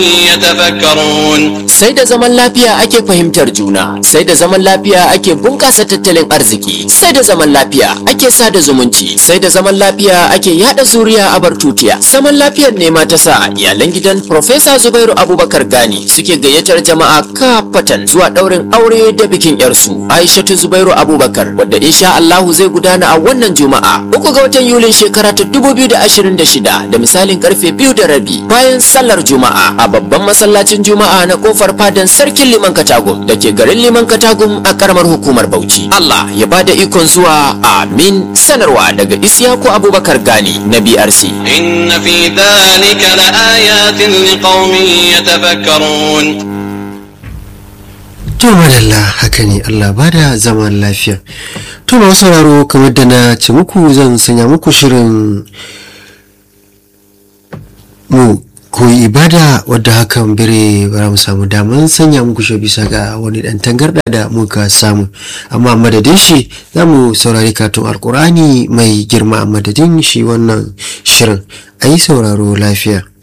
يتفكرون sai da zaman lafiya ake fahimtar juna sai da zaman lafiya ake bunƙasa tattalin arziki sai da zaman lafiya ake sada zumunci sai da zaman lafiya ake yada zuriya a bar tutiya zaman lafiyar ne ma ta sa iyalan gidan Profesa Zubairu Abubakar Gani suke gayyatar jama'a kafatan zuwa ɗaurin aure da bikin yarsu Aishatu Zubairu Abubakar wadda insha Allahu zai gudana a wannan Juma'a uku ga watan Yulin shekara ta 2026 da misalin karfe biyu da rabi bayan sallar Juma'a a babban masallacin Juma'a na kofar fadan sarkin Liman Katagum da ke garin Liman Katagum a karamar hukumar Bauchi. Allah ya bada ikon zuwa amin sanarwa daga Isyaku Abubakar Gani na BRC. إن في ذلك لآيات لقوم يتفكرون To madalla haka ne Allah bada zaman lafiya. To masu sauraro kamar da na ce muku zan sanya muku shirin mu koyi ibada wadda hakan bire bara mu samu daman sanya muku shi bisa ga wani dan tangarda da muka samu amma madadin shi za mu saurari katun alkurani mai girma a madadin shi wannan shirin a yi sauraro lafiya